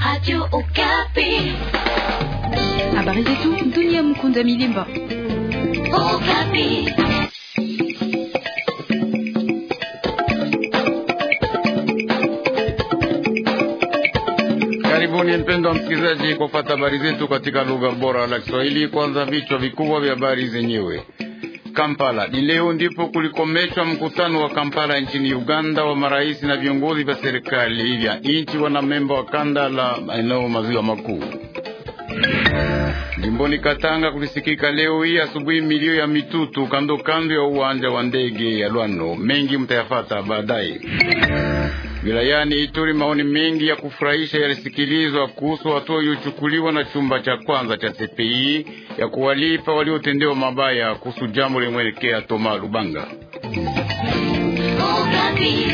Radio Okapi. Habari zetu dunia. Mkunda Milimba. Okapi. Karibuni mpendwa msikilizaji, kwa fata habari zetu katika lugha bora la Kiswahili. Kwanza vichwa vikubwa vya habari zenyewe. Kampala ni leo ndipo kulikomeshwa mkutano wa Kampala nchini Uganda wa marais na viongozi vya serikali vya nchi wanamemba wa kanda la maeneo maziwa makuu. Jimboni Katanga kulisikika leo hii asubuhi milio ya mitutu kando kando ya uwanja wa ndege ya Lwano. Mengi mtayafata baadaye. Wilayani Ituri, maoni mengi ya kufurahisha yalisikilizwa kuhusu hatua iliyochukuliwa na chumba cha kwanza cha CPI ya kuwalipa waliotendewa mabaya kuhusu jambo limwelekea Toma Lubanga. Okapi.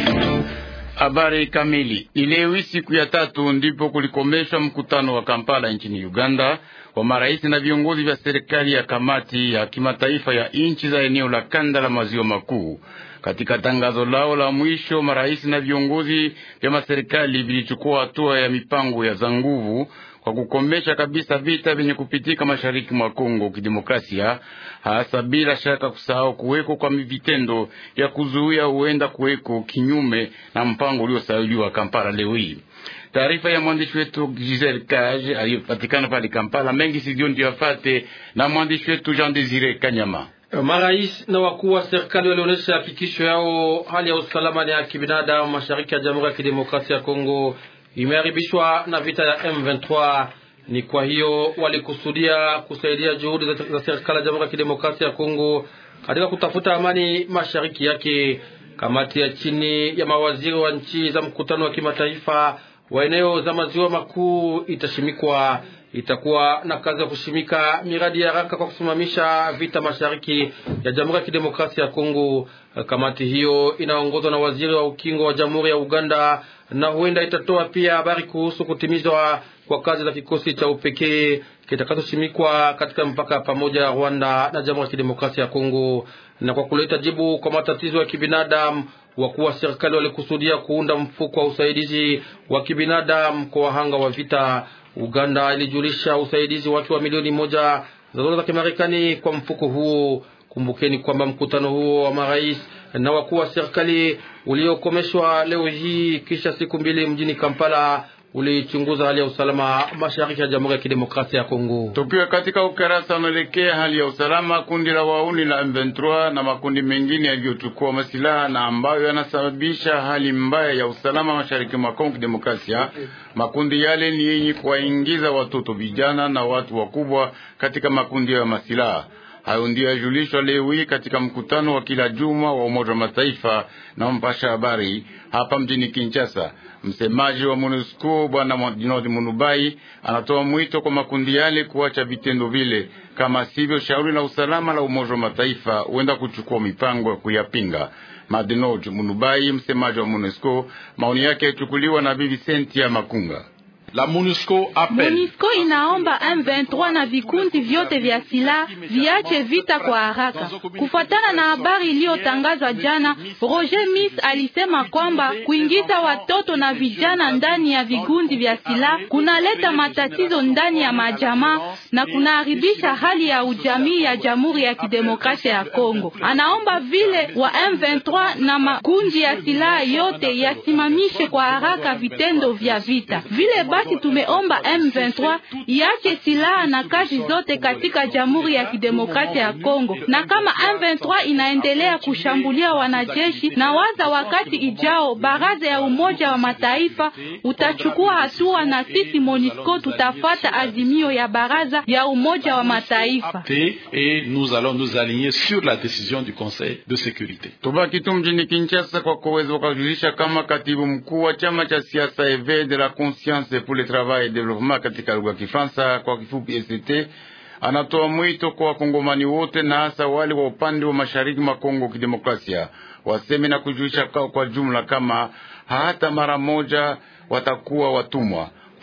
Habari kamili. Ni leo siku ya tatu ndipo kulikomeshwa mkutano wa Kampala nchini Uganda wa marais na viongozi vya serikali ya kamati ya kimataifa ya nchi za eneo la kanda la maziwa makuu. Katika tangazo lao la mwisho, marais na viongozi vya maserikali vilichukua hatua ya mipango ya za nguvu kwa kukomesha kabisa vita vyenye kupitika mashariki mwa Kongo kidemokrasia, hasa bila shaka kusahau kuweko kwa vitendo vya kuzuia huenda kuweko kinyume na mpango uliosailiwa Kampala leo hii. Taarifa ya mwandishi wetu Giselle Cage aliyopatikana pale Kampala. Mengi sidio ndio afate na mwandishi wetu Jean Desire Kanyama. Marais na wakuu wa serikali walionyesha hakikisho yao hali ya usalama na ya kibinadamu mashariki ya Jamhuri ya Kidemokrasia ya Kongo imeharibishwa na vita ya M23. Ni kwa hiyo walikusudia kusaidia juhudi za serikali ya Jamhuri ya Kidemokrasia ya Kongo katika kutafuta amani mashariki yake. Kamati ya chini ya mawaziri wa nchi za mkutano wa kimataifa wa eneo za maziwa makuu itashimikwa itakuwa na kazi ya kushimika miradi ya haraka kwa kusimamisha vita mashariki ya Jamhuri ya Kidemokrasia ya Kongo. Kamati hiyo inaongozwa na waziri wa ukingo wa Jamhuri ya Uganda na huenda itatoa pia habari kuhusu kutimizwa kwa kazi za kikosi cha upekee kitakachoshimikwa katika mpaka pamoja ya Rwanda na Jamhuri ya Kidemokrasia ya Kongo. Na kwa kuleta jibu kwa matatizo ya kibinadamu, wakuu wa serikali walikusudia kuunda mfuko wa usaidizi wa kibinadamu kwa wahanga wa vita. Uganda ilijulisha usaidizi wake wa milioni moja za dola za Kimarekani kwa mfuko huo. Kumbukeni kwamba mkutano huo wa marais na wakuu wa serikali uliokomeshwa leo hii kisha siku mbili mjini Kampala ulichunguza hali ya usalama mashariki ya Jamhuri ya Kidemokrasia ya Kongo. Tukiwa katika ukarasa unaelekea hali ya usalama, kundi la wauni la M23 na makundi mengine yaliyochukua masilaha na ambayo yanasababisha hali mbaya ya usalama mashariki mwa Kongo Kidemokrasia. Makundi yale ni yenye kuwaingiza watoto, vijana na watu wakubwa katika makundi ya masilaha. Hayo ndio yajulishwa leo hii katika mkutano wa kila juma wa Umoja wa Mataifa na mpasha habari hapa mjini Kinshasa. Msemaji wa MONUSCO Bwana Jinodi Munubai anatoa mwito kwa makundi yale kuacha vitendo vile, kama sivyo shauri la usalama la Umoja wa Mataifa huenda kuchukua mipango ya kuyapinga. Madinoj Munubai, msemaji wa MONUSCO, maoni yake yachukuliwa na Bibi Sentia Makunga. La MONUSCO appelle MONUSCO inaomba M23 na vikundi vyote vya silaha viache vita kwa haraka. Kufuatana na habari iliyotangazwa jana, Roger Miss alisema kwamba kuingiza watoto na vijana ndani ya vikundi vya silaha kunaleta matatizo ndani ya majamaa na kunaharibisha hali ya ujamii ya Jamhuri ya Kidemokrasia ya Kongo. Anaomba vile wa M23 na makundi ya silaha yote yasimamishe kwa haraka vitendo vya vita vile basi tumeomba M23 iache silaha na kazi zote katika Jamhuri ya Kidemokrasia ya Kongo, na kama M23 inaendelea kushambulia wanajeshi, na waza wakati ijao baraza ya Umoja wa Mataifa utachukua hatua, na sisi MONUSCO tutafata azimio ya baraza ya Umoja wa Mataifa et nous allons nous aligner sur la décision du Conseil de sécurité. Tubaki tu mjini Kinshasa kwa kuweza wakajulisha kama katibu mkuu wa chama cha siasa Eve de la Conscience pour le Travail et Développement katika lugha ya Kifaransa kwa kifupi ECT, anatoa mwito kwa wakongomani wote na hasa wale wa upande wa mashariki mwa Kongo Kidemokrasia waseme na kujulisha kwa, kwa jumla kama hata mara moja watakuwa watumwa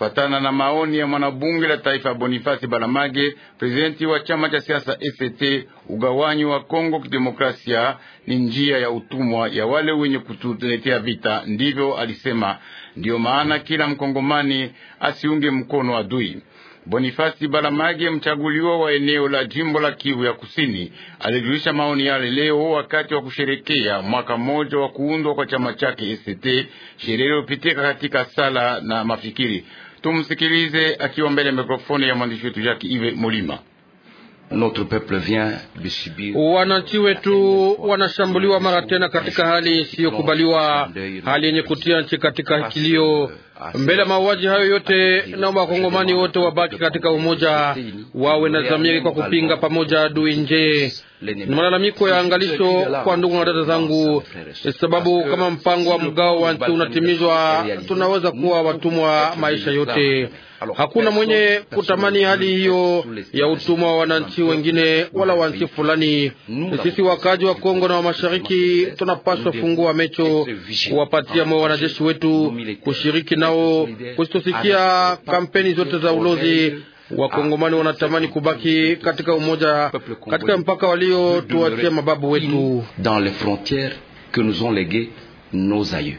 Kufatana na maoni ya mwanabunge la taifa Bonifasi Balamage, prezidenti wa chama cha siasa FCT, ugawanyi wa Kongo Kidemokrasia ni njia ya utumwa ya wale wenye kutuletea vita, ndivyo alisema. Ndiyo maana kila mkongomani asiunge mkono adui. Bonifasi Balamage, mchaguliwa wa eneo la jimbo la Kivu ya Kusini, alijulisha maoni yale leo wakati wa kusherekea mwaka mmoja wa kuundwa kwa chama chake ECT, sherehe iliyopitika katika sala na mafikiri. Tumsikilize akiwa mbele ya mikrofoni ya mwandishi wetu Jacques Ive Molima. Notre peuple vient de subir. Wananchi wetu wanashambuliwa mara tena katika hali isiyokubaliwa, hali yenye kutia nchi katika kilio. Mbele ya mauaji hayo yote, naomba wakongomani wote wabaki katika umoja, wawe na dhamiri kwa kupinga pamoja adui nje. Ni malalamiko ya angalisho kwa ndugu na dada zangu, sababu kama mpango wa mgao wa nchi unatimizwa, tunaweza kuwa watumwa maisha yote. Hakuna mwenye kutamani hali hiyo ya utumwa wa wananchi wengine wala wa nchi fulani. Sisi wakaji wa Kongo na wa mashariki tunapaswa fungua mecho, kuwapatia moyo wanajeshi wetu, kushiriki nao, kusitosikia kampeni zote za ulozi. Wakongomani wanatamani kubaki katika umoja katika mpaka waliotuachia mababu wetu dans les frontières que nous ont léguées nos aïeux.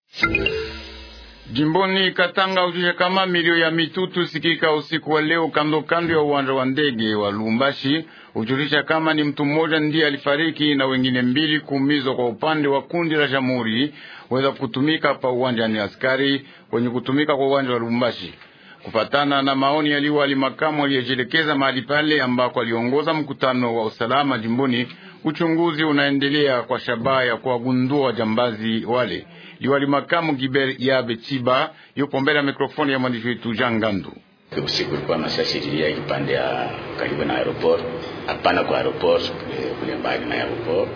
Jimboni Katanga ujue kama milio ya mitutu sikika usiku wa leo kando kando ya uwanja wa ndege wa Lumbashi, hujulisha kama ni mtu mmoja ndiye alifariki na wengine mbili kuumizwa kwa upande wa kundi la Jamhuri weza kutumika pa uwanja ni askari wenye kutumika kwa uwanja wa Lumbashi. Kufatana na maoni ya liwali makamu aliyejelekeza mahali pale ambako aliongoza mkutano wa usalama jimboni, uchunguzi unaendelea kwa shabaha ya kuwagundua wajambazi wale. Liwali makamu Giber Yabe Chiba yupo mbele ya mikrofoni ya mwandishi wetu Jean Gandu. Usiku ulikuwa masasi ililia kipande ya karibu na aeroport, hapana kwa aeroport, kule mbali na aeroport.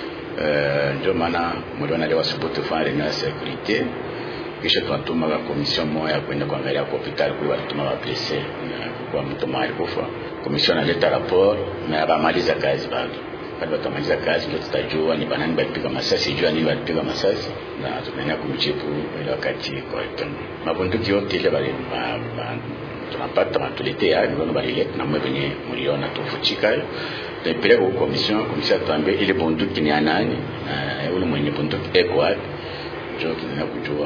Uh, ndio maana mliona leo asubuhi tufanye reunion ya securite, kisha tunatuma kwa komision moja kwenda kuangalia kwa hospitali kule, walituma wa blesse kwa mtu mmoja alikufa. Komision analeta rapport na abamaliza kazi bado pale watamaliza kazi ndio tutajua ni banani balipiga masasi, jua nini balipiga masasi, na tunaenda kumjibu ile wakati correctement. Mabunduki yote ile bali tunapata matuletea ndio balileta na mwe venye mliona tufuchika tupeleka kwa commission, commission tuambie ile bunduki ni anani na ule mwenye bunduki eko wapi, ndio tunaenda kujua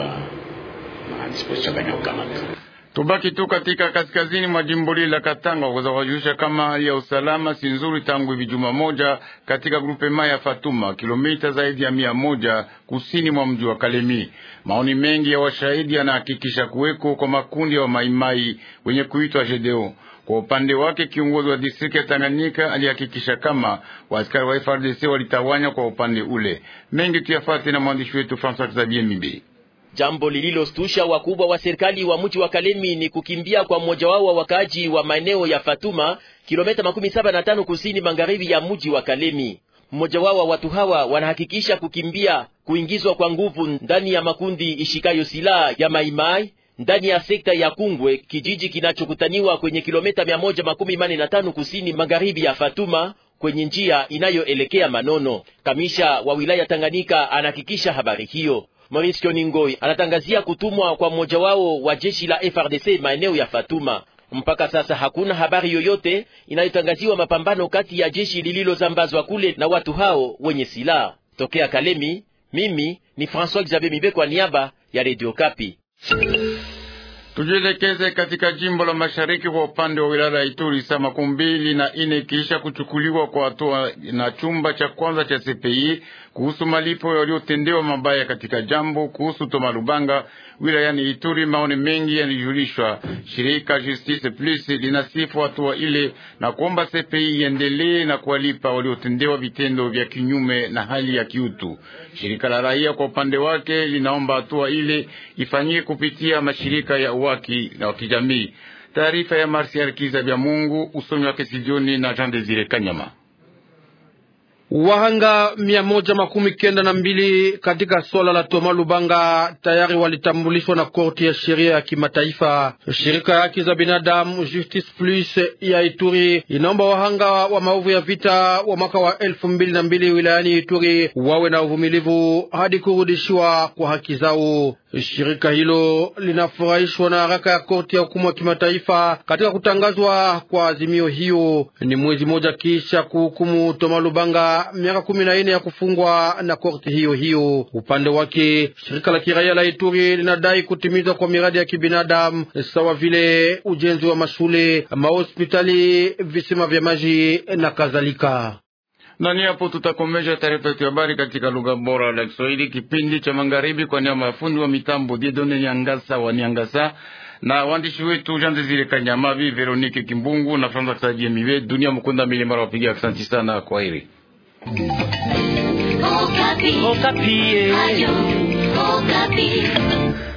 na disposition gani ukamata Tubaki tu katika kaskazini mwa jimbo lile la Katanga kwa kujulisha kama hali ya usalama si nzuri tangu hivi juma moja katika grupe maya ya Fatuma, kilomita zaidi ya mia moja kusini mwa mji wa Kalemi. Maoni mengi ya washahidi yanahakikisha kuweko kwa makundi ya wa maimai wenye kuitwa Jedeo. Kwa upande wake kiongozi wa distrikti ya Tanganyika alihakikisha kama waaskari wa FRDC walitawanya kwa upande ule. Mengi tuyafate na mwandishi wetu François Xavier Mibe. Jambo lililostusha wakubwa wa serikali wa mji wa Kalemi ni kukimbia kwa mmoja wao wa wakaaji wa maeneo ya Fatuma, kilomita makumi saba na tano kusini magharibi ya mji wa Kalemi. Mmoja wao wa watu hawa wanahakikisha kukimbia kuingizwa kwa nguvu ndani ya makundi ishikayo silaha ya Maimai ndani ya sekta ya Kungwe, kijiji kinachokutaniwa kwenye kilomita mia moja makumi mane na tano kusini magharibi ya Fatuma kwenye njia inayoelekea Manono. Kamisha wa wilaya Tanganyika anahakikisha habari hiyo. Maurice Kioningoi anatangazia kutumwa kwa mmoja wao wa jeshi la FRDC maeneo ya Fatuma. Mpaka sasa hakuna habari yoyote inayotangaziwa mapambano kati ya jeshi lililozambazwa kule na watu hao wenye silaha. Tokea Kalemi, mimi ni François Xavier Mibe kwa niaba ya Radio Kapi. Tujielekeze katika jimbo la mashariki kwa upande wa wilaya ya Ituri. Saa makumi mbili na ine kisha kuchukuliwa kwa hatua na chumba cha kwanza cha CPI kuhusu malipo waliotendewa mabaya katika jambo kuhusu Toma Lubanga wilayani Ituri, maoni mengi yalijulishwa. Shirika Justice Plus linasifu hatua ile na kuomba CPI iendelee na kuwalipa waliotendewa vitendo vya kinyume na hali ya kiutu. Shirika la raia kwa upande wake linaomba hatua ile ifanyike kupitia mashirika ya uwaki na kijamii. Taarifa ya Marsial Kiza vya Mungu, usomi wake Sidioni na Jean Desire Kanyama. Wahanga mia moja makumi kenda na mbili katika swala la Toma Lubanga tayari walitambulishwa na korti ya sheria ya kimataifa. Shirika ya haki za binadamu Justice Plus ya Ituri inaomba wahanga wa maovu ya vita wa mwaka wa elfu mbili na mbili wilayani Ituri wawe na uvumilivu hadi kurudishiwa kwa haki zao. Shirika hilo linafurahishwa na haraka ya korti ya hukumu ya kimataifa katika kutangazwa kwa azimio hiyo. Ni mwezi mmoja kisha kuhukumu Toma Lubanga miaka kumi na nne ya kufungwa na korti hiyo hiyo. Upande wake, shirika la kiraia la Ituri linadai kutimizwa kwa miradi ya kibinadamu sawa vile ujenzi wa mashule, mahospitali, visima vya maji na kadhalika. Nani hapo tutakomesha taarifa yetu ya habari katika lugha bora la Kiswahili, kipindi cha magharibi, kwa niaba ya fundi wa mitambo Diedone Nyangasa wa Nyangasa na waandishi wetu Jean Desire Kanyamavi, Veronique Kimbungu na Franza Sajie Mive, Dunia Mukunda Milimara wapiga. Asante sana, kwa heri. Okapi. Okapi. Ayo, Okapi.